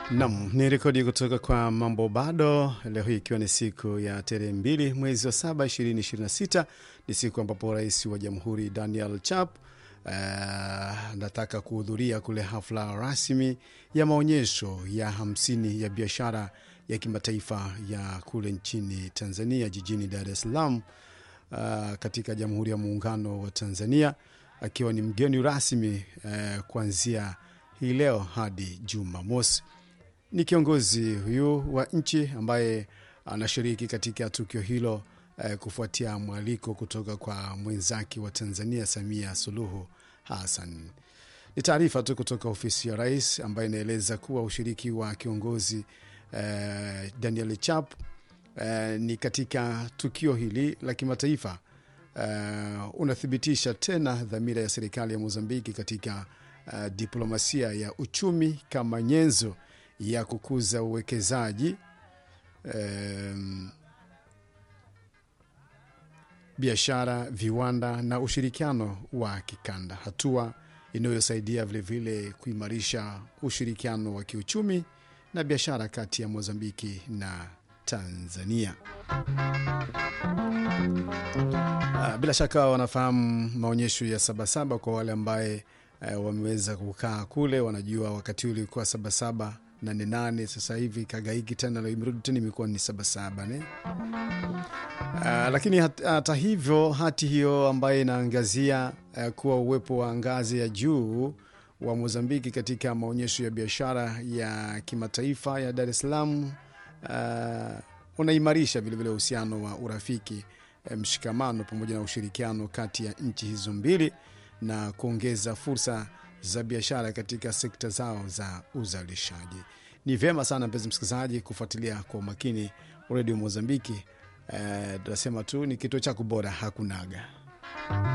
Nam ni rekodi kutoka kwa Mambo Bado, leo hii ikiwa ni siku ya tarehe mbili mwezi wa saba ishirini ishirini na sita ni siku ambapo rais wa jamhuri Daniel Chap anataka uh, kuhudhuria kule hafla rasmi ya maonyesho ya hamsini ya biashara ya kimataifa ya kule nchini Tanzania jijini Dar es Salaam uh, katika Jamhuri ya Muungano wa Tanzania akiwa ni mgeni rasmi uh, kuanzia hii leo hadi Jumamosi. Ni kiongozi huyu wa nchi ambaye anashiriki katika tukio hilo eh, kufuatia mwaliko kutoka kwa mwenzake wa Tanzania Samia Suluhu Hassan. Ni taarifa tu kutoka ofisi ya rais ambayo inaeleza kuwa ushiriki wa kiongozi eh, Daniel Chap eh, ni katika tukio hili la kimataifa eh, unathibitisha tena dhamira ya serikali ya Mozambiki katika uh, diplomasia ya uchumi kama nyenzo ya kukuza uwekezaji um, biashara, viwanda na ushirikiano wa kikanda, hatua inayosaidia vilevile kuimarisha ushirikiano wa kiuchumi na biashara kati ya Mozambiki na Tanzania. Uh, bila shaka wanafahamu maonyesho ya Sabasaba kwa wale ambaye uh, wameweza kukaa kule, wanajua wakati ule ulikuwa Sabasaba nane nane, sasa hivi kagaiki tena imerudi tena imekuwa ni Sabasaba ne? Uh, lakini hata hat hivyo hati hiyo ambayo inaangazia uh, kuwa uwepo wa ngazi ya juu wa Mozambiki katika maonyesho ya biashara ya kimataifa ya Dar es Salaam uh, unaimarisha vilevile uhusiano wa urafiki, mshikamano pamoja na ushirikiano kati ya nchi hizo mbili na kuongeza fursa za biashara katika sekta zao za uzalishaji. Ni vyema sana mpenzi msikilizaji kufuatilia kwa umakini redio Mozambiki. Eh, tunasema tu ni kituo chako bora hakunaga.